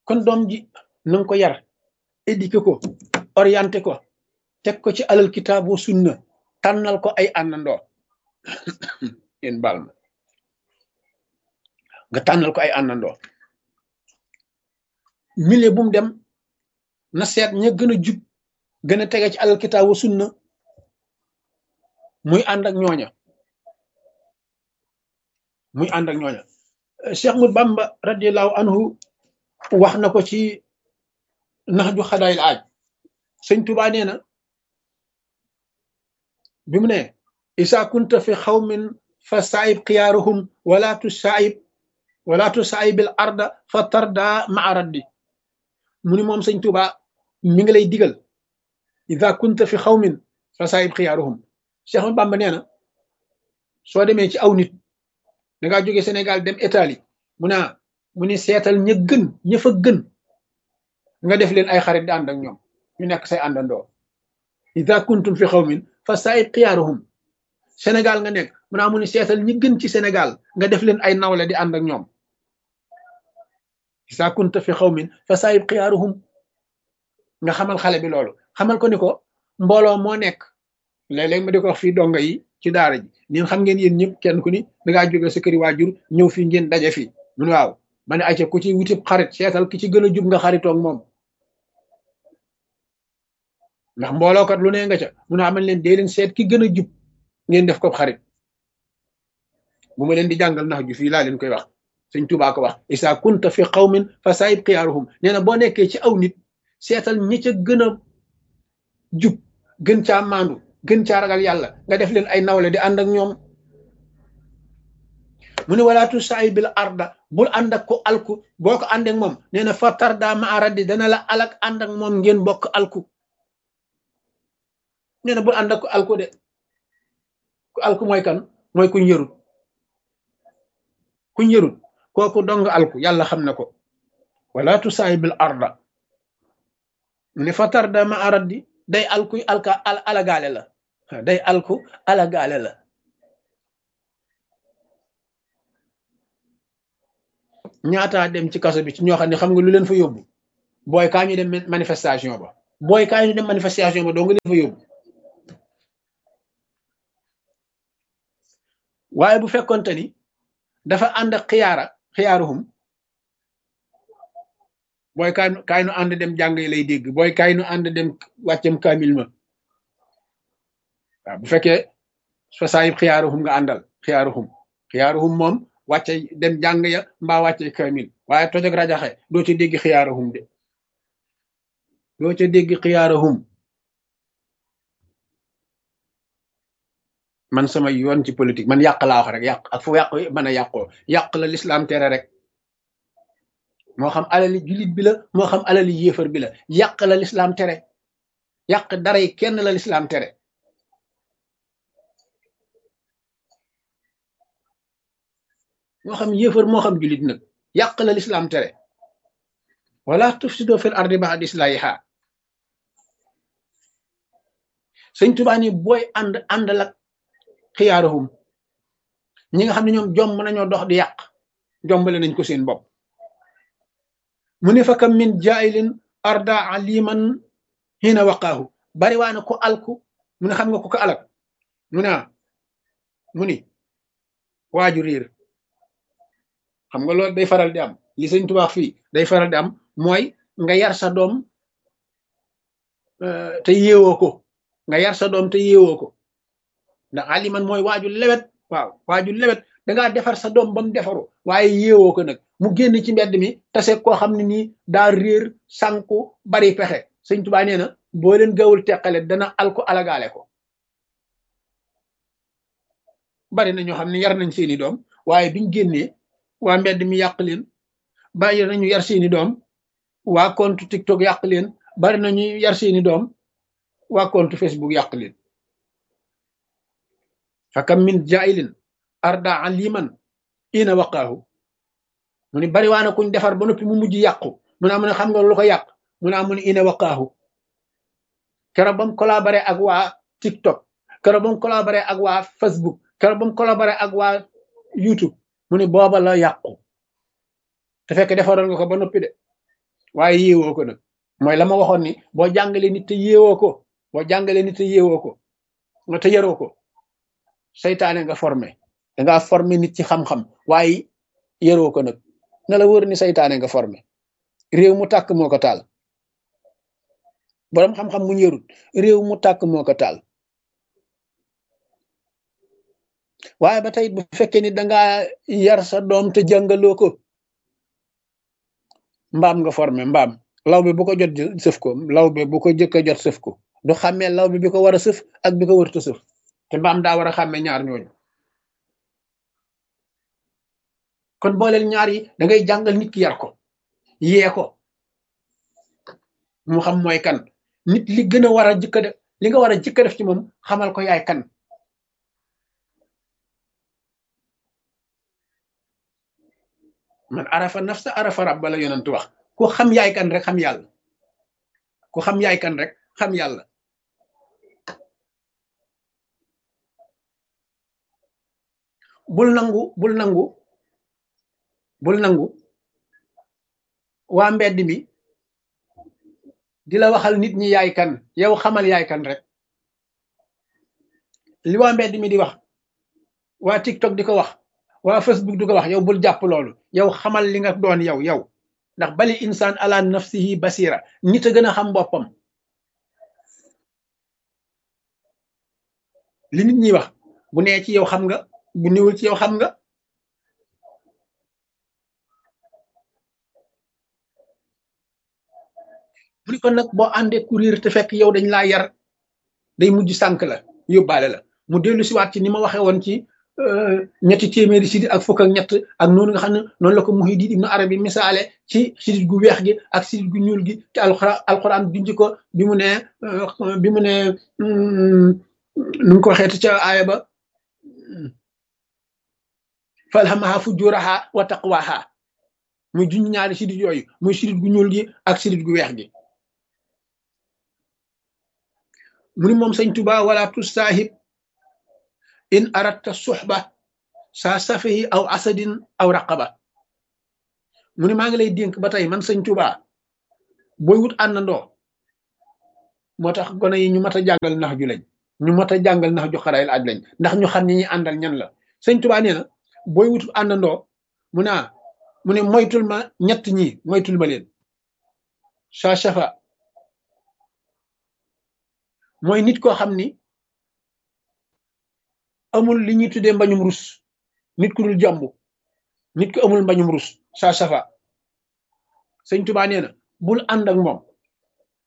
kon doom ji na nga ko yar éduqué ko orienté ko teg ko ci alal kitaab wa sunna tànnal ko ay àndandoo yéen baal ma nga tànnal ko ay àndandoo milieu bu mu dem na seet ña gën a jub gën a tege ci alal kitaab wa sunna muy ànd ak ñooña muy ànd ak ñooña Cheikh Ahmad Bamba radiallahu anhu wax na ko ci nax ju xadaayil aaj sëñ Tuubaa nee na bi mu ne isa kunta fi xawmin fa saayib xiyaaruhum wala tu saayib wala tu saayibil arda fa tarda maa raddi mu ni moom sëñ Tuubaa mi ngi lay digal isa kunta fi xawmin fa saayib xiyaaruhum Cheikh Ahmad Bamba nee na soo demee ci aw nit da ngaa jóge Sénégal dem Italie mu naa mu ni seetal ña gën ña fa gën nga def leen ay xarit di ànd ak ñoom ñu nekk say àndandoo ida kuntum fi xawmin fa saayib xiyaaruhum Sénégal nga nekk mu naa mu ni seetal ñi gën ci Sénégal nga def leen ay nawle di ànd ak ñoom ida kunta fi xawmin fa saayib xiyaaruhum nga xamal xale bi loolu xamal ko ni ko mbooloo moo nekk léeg-léeg ma di ko wax fii donga yi ci daara ji ñun xam ngeen yéen ñëpp kenn ku ni dangaa jóge sa këri waajur ñëw fii ngeen daje fii mun waaw ma ne ayca ku ci wutib xarit seetal ki ci gën a jub nga xaritoog moom ndax mboolookat lu ne nga ca mun a amal leen dee leen seet ki gën a jub ngeen def ko xarit bu ma leen di jàngal nax ju fii laa leen koy wax sëñ Tuubaa ko wax isa kunta fi qawmin fa saayib xiyaaruhum nee na boo nekkee ci aw nit seetal ñi ca gën a jub gën caa maandu gën caa ragal yàlla nga def leen ay nawle di ànd ak ñoom mu ne walaatu saay bil arda bul ànd ak ko alku boo ko ànd ak moom nee na fa tarda ma aradi dana la alak ànd ak moom ngeen bokk alku nee na bul ànd ak ko alku de ku alku mooy kan mooy kuñ yërut kuñ yërut kooku dong alku yàlla xam na ko walaatu saay bil arda mu ne fa tarda ma aradi day alku alka alagaale la day alku alagaale la ñaataa dem ci kaso bi ci ñoo xam ne xam nga lu leen fa yóbbu booy kaa ñu dem manifestation ba booy kaa ñu dem manifestation ba doo nga leen fa yóbbu waaye bu fekkonte ni dafa ànd ak xiyaara xiyaaruhum booy kaay kaay nu ànd dem jàng yi lay dégg booy kaay nu ànd dem wàccem kaamil ma waaw bu fekkee fa saayib xiyaaruhum nga àndal xiyaaruhum xiyaaruhum moom wàcce dem jàng ya mbaa wàcce kaamil waaye toj ak rajaxe doo ca dégg xiyaaruhum de doo ca dégg xiyaaruhum man sama yoon ci politique man yàq laa wax rek yàq ak fu yàq mën a yàqoo yàq la lislaam tere rek moo xam alali jullit bi la moo xam alali yéefar bi la yàq la lislaam tere yàq dara yi kenn la lislaam tere moo xam yéefar moo xam jullit nag yàq la lislaam tere wala tufsido fil ardi ba'da islahiha sëñ Tuubaa ni booy ànd àndal ak xiyaaruhum ñi nga xam ne ñoom jomb nañoo dox di yàq jombale nañ ko seen bopp mu ne fa kam min jaayilin arda aliman hina waqaahu bari waa na ko alku mu ne xam nga ko ko alak mu ne mu ni waaju riir xam nga loolu day faral di am li sëñ Tuubaa fii day faral di am mooy nga yar sa doom te yeewoo ko nga yar sa doom te yeewoo ko ndax aliman mooy waaju lewet waaw waaju lewet dangaa defar sa doom ba mu defaru waaye yeewoo ko nag mu génn ci mbedd mi tase koo xam ne nii daa réer sànku bari pexe sëñ Tuubaa nee na boo leen gawul teqale dana alko alagaale ko bari na ñoo xam ne yar nañ seeni doom waaye biñ génnee waa mbedd mi yàq leen bari nañu yar seeni doom waa compte TikTok yàq leen bari nañu yar seeni doom waa compte Facebook yàq leen fakam min jailin arda aliman ina waqaahu mu ni bari waana kuñ defar ba noppi mu mujj yàqu mu naa mu ne xam nga lu ko yàq mu naa mu ne ina waqaahu keroog ba mu collaboré ak waa TikTok keroog ba mu collaboré ak waa Facebook keroog ba mu collaboré ak waa YouTube mu ni booba la yàqu te fekk defaroon nga ko ba noppi de waaye yéewoo ko nag mooy la ma waxoon ni boo jàngalee nit te yéewoo ko boo jàngalee nit te yéewoo ko nga te yaroo ko seytaane nga formé dangaa formé nit ci xam-xam waaye yaroo ko nag na la wër ni seytaane nga formé réew mu tàkk moo ko taal boroom xam-xam mu yarut réew mu tàkk moo ko taal waaye ba tey bu fekkee ni dangaa yar sa doom te jàngaloo ko mbaam nga formé mbaam law bi bu ko jot sëf ko law bi bu ko jëkk a jot sëf ko du xàmmee law bi bi ko war a sëf ak bi ko wërta sëf te mbaam daa war a xàmmee ñaar ñooñu kon booleel ñaar yi da ngay jàngal nit ki yar ko yee ko mu xam mooy kan nit li gën a war a jëkk a def li nga war a jëkk a def ci moom xamal ko yaay kan man arafa nafsa arafa rabba la yonent wax ku xam yaay kan rek xam yàlla ku xam yaay kan rek xam yàlla bul nangu bul nangu bul nangu waa mbedd mi di la waxal nit ñi yaay kan yow xamal yaay kan rek li waa mbedd mi di wax waa TikTok di ko wax waa Facebook di ko wax yow bul jàpp loolu yow xamal li nga doon yow yow ndax bali insaan ala nafsihi basira nit a gën a xam boppam li nit ñi wax bu nee ci yow xam nga bu niwul ci yow xam nga mu ni kon nag boo àndee courir te fekk yow dañ laa yar day mujj sànk la yóbbaale la mu dellu siwaat ci ni ma waxee woon ci ñetti téeméeri sidit ak fukk ak ñett ak noonu nga xam ne noonu la ko Muhyiddin Ibn Arabi misaale ci sidit gu weex gi ak sidit gu ñuul gi te alxuraan alxuraan junj ko bi mu ne bi mu ne nu mu ko waxeeti ca aaya ba falhamaha fujuraha wa taqwaha muy junj ñaari sidit yooyu muy sidit gu ñuul gi ak sidit gu weex gi mu ni moom sëñ Tuba wala tusaahib in aratta suxba saa safihi aw asadin aw raqaba mu ni maa ngi lay dénk ba tey man sëñ Tuba booy wut àndandoo moo tax gone yi ñu mat a jàngal nax ju lañ ñu mat a jàngal nax ju xarayil aj lañ ndax ñu xam ni ñi àndal ñan la sëñ Tuba nee na booy wut àndandoo mu ne mu ne moytul ma ñett ñi moytul ma leen saa safa mooy nit koo xam ni amul li ñuy tuddee mbañum rus nit ku dul jomb nit ku amul mbañum rus saa safa sëñ Tuba nee na bul ànd ak moom